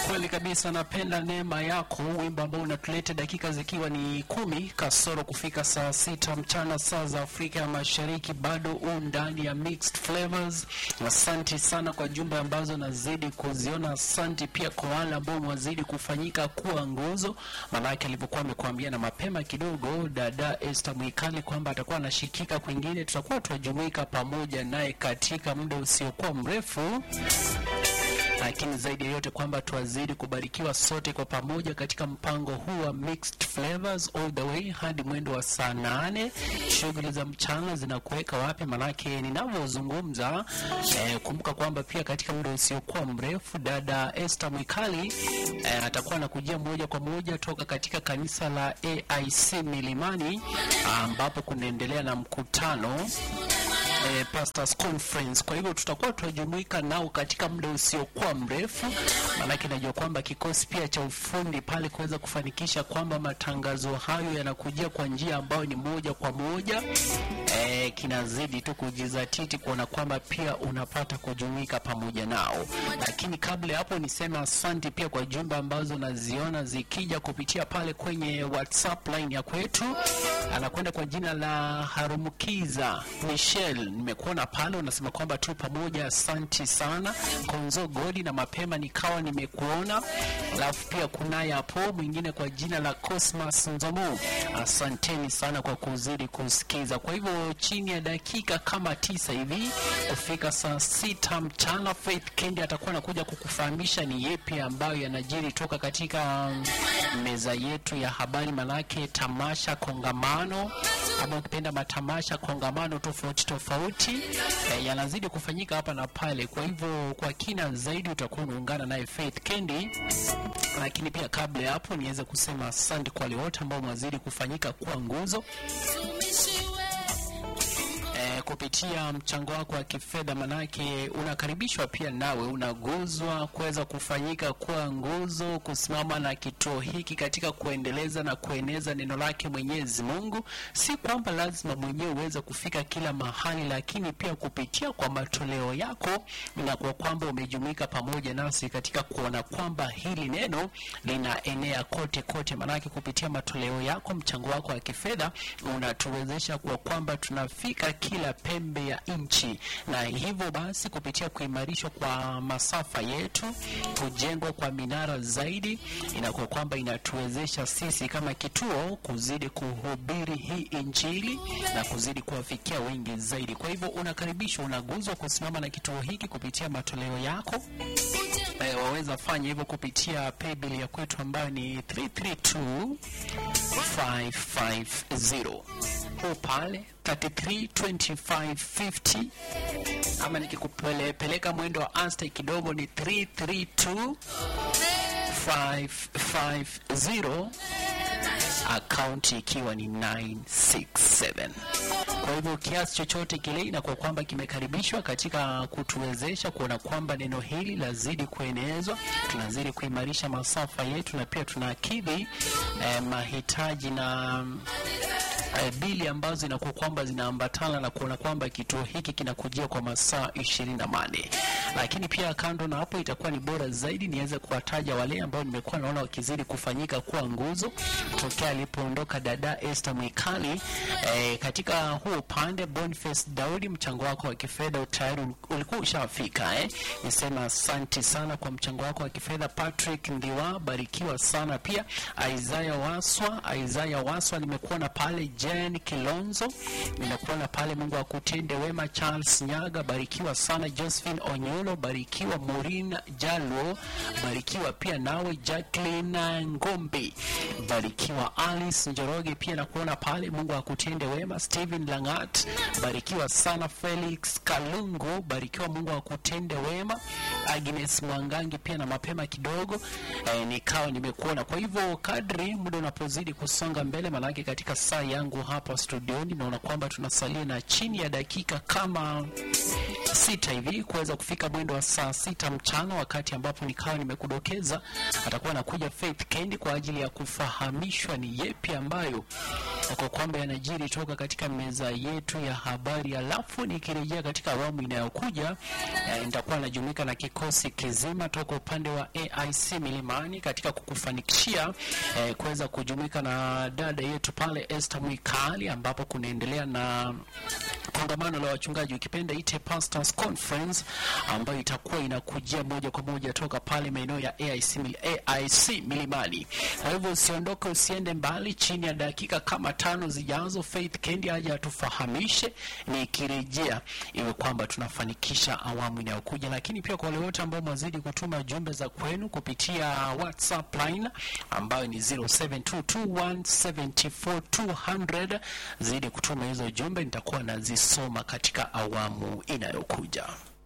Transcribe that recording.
Kweli kabisa, napenda neema yako, wimbo ambao unatuleta dakika zikiwa ni kumi kasoro kufika saa sita mchana saa za Afrika ya Mashariki, bado u ndani ya mixed flavors. Asante sana kwa jumbe ambazo nazidi kuziona. Asante pia kwa wale ambao wazidi kufanyika kuwa nguzo, maanake alivyokuwa amekuambia na mapema kidogo dada Esther Mwikali kwamba atakuwa anashikika kwingine, tutakuwa tunajumuika pamoja naye katika muda usiokuwa mrefu lakini zaidi ya yote kwamba tuwazidi kubarikiwa sote kwa pamoja katika mpango huu wa mixed flavors all the way hadi mwendo wa saa nane. Shughuli za mchana zinakuweka wapi? Manake ninavyozungumza eh, kumbuka kwamba pia katika muda usiokuwa mrefu dada Esther Mwikali eh, atakuwa anakujia moja kwa moja toka katika kanisa la AIC Milimani ambapo kunaendelea na mkutano eh, pastors conference. Kwa hivyo tutakuwa tunajumuika nao katika muda usiokuwa mrefu, maanake najua kwamba kikosi pia cha ufundi pale kuweza kufanikisha kwamba matangazo hayo yanakujia kwa njia ambayo ni moja kwa moja eh, kinazidi tu kujizatiti kuona kwamba pia unapata kujumuika pamoja nao. Lakini kabla ya hapo, niseme asante pia kwa jumbe ambazo naziona zikija kupitia pale kwenye WhatsApp line ya kwetu. Anakwenda kwa jina la Harumukiza Michelle, nimekuona pale unasema kwamba tu pamoja, asante sana Konzo Godi, na mapema nikawa nimekuona. Alafu pia kunaye hapo mwingine kwa jina la Cosmas Nzomo, asanteni sana kwa kuzidi kusikiza. Kwa hivyo chini ya dakika kama tisa hivi kufika saa sita mchana, Faith Kendi atakuwa anakuja kukufahamisha ni yepi ambayo yanajiri toka katika meza yetu ya habari, manake tamasha kongamano ama ukipenda matamasha kongamano tofauti tofauti eh, yanazidi kufanyika hapa na pale. Kwa hivyo kwa kina zaidi utakuwa unaungana naye Faith Kendi, lakini pia kabla ya hapo niweze kusema asante kwa wale wote ambao mwazidi kufanyika kuwa nguzo eh, kupitia mchango wako wa kifedha, manake unakaribishwa pia nawe unaguzwa kuweza kufanyika kuwa nguzo, kusimama na kituo hiki katika kuendeleza na kueneza neno lake Mwenyezi Mungu. Si kwamba lazima mwenyewe uweze kufika kila mahali, lakini pia kupitia kwa matoleo yako na kwa kwamba umejumuika pamoja nasi katika kuona kwamba hili neno linaenea kote kote, manake kupitia matoleo yako, mchango wako wa kifedha unatuwezesha kwa kwamba tunafika kila pembe ya nchi, na hivyo basi kupitia kuimarishwa kwa masafa yetu, kujengwa kwa minara zaidi, inakuwa kwamba inatuwezesha sisi kama kituo kuzidi kuhubiri hii injili na kuzidi kuwafikia wengi zaidi. Kwa hivyo unakaribishwa, unaguzwa kusimama na kituo hiki kupitia matoleo yako. Eh, waweza fanya hivyo kupitia paybill ya kwetu ambayo ni 332550 huu pale 332550 ama nikikupeleka mwendo wa Anstey kidogo ni 332550 akaunti ikiwa ni 967 kwa hivyo kiasi chochote kile inakuwa kwamba kimekaribishwa katika kutuwezesha kuona kwamba neno hili lazidi kuenezwa, tunazidi kuimarisha masafa yetu na pia tunakidhi eh, mahitaji na eh, bili ambazo inakuwa kwamba zinaambatana na kuona kwamba kituo hiki kinakujia kwa masaa ishirini na mane. Lakini pia kando na hapo, itakuwa ni bora zaidi niweze kuwataja wale ambao nimekuwa naona wakizidi kufanyika kuwa nguzo tokea alipoondoka dada Esther Mwikali. Eh, katika huu upande Boniface Daudi, mchango wako wa kifedha tayari ulikuwa ushafika eh. Nisema asante sana kwa mchango wako wa kifedha. Patrick Ndiwa, barikiwa sana pia. Isaiah Waswa, Isaiah Waswa nimekuona pale. Jen Kilonzo nimekuona pale, Mungu akutende wema. Charles Nyaga, barikiwa sana. Josephine Onyolo, barikiwa. Maureen Jalwo, barikiwa pia nawe. Jacqueline Ngombe, barikiwa. Alice Njoroge pia nakuona pale, Mungu akutende wema. Steven Langat, barikiwa sana. Felix Kalungu, barikiwa, Mungu akutende wema. Agnes Mwangangi pia na mapema kidogo eh, nikawa nimekuona. Kwa hivyo kadri muda unapozidi kusonga mbele, manake katika saa yangu hapa studioni naona kwamba tunasalia na chini ya dakika kama sita hivi kuweza kufika mwendo wa saa sita mchana, wakati ambapo nikawa nimekudokeza atakuwa anakuja Faith Kendi kwa ajili ya kufahamishwa ni yepi ambayo kwa kwamba yanajiri toka katika meza yetu ya habari. Alafu nikirejea katika awamu inayokuja eh, nitakuwa najumuika na kikosi kizima toka upande wa AIC Milimani katika kukufanikishia eh, kuweza kujumuika na dada yetu pale Esther Mwikali ambapo kunaendelea na kongamano la wachungaji ukipenda ite Pastors Conference ambayo itakuwa inakujia moja kwa moja toka pale maeneo ya AIC, Mil- AIC Milimani. Kwa hivyo usiondoke, usiende mbali. Chini ya dakika kama tano zijazo, Faith Kendi aje atufahamishe nikirejea, iwe kwamba tunafanikisha awamu inayokuja. Lakini pia kwa wale wote ambao mwazidi kutuma jumbe za kwenu kupitia WhatsApp line ambayo ni 0722174200 zidi kutuma hizo jumbe, nitakuwa nazisoma katika awamu inayokuja.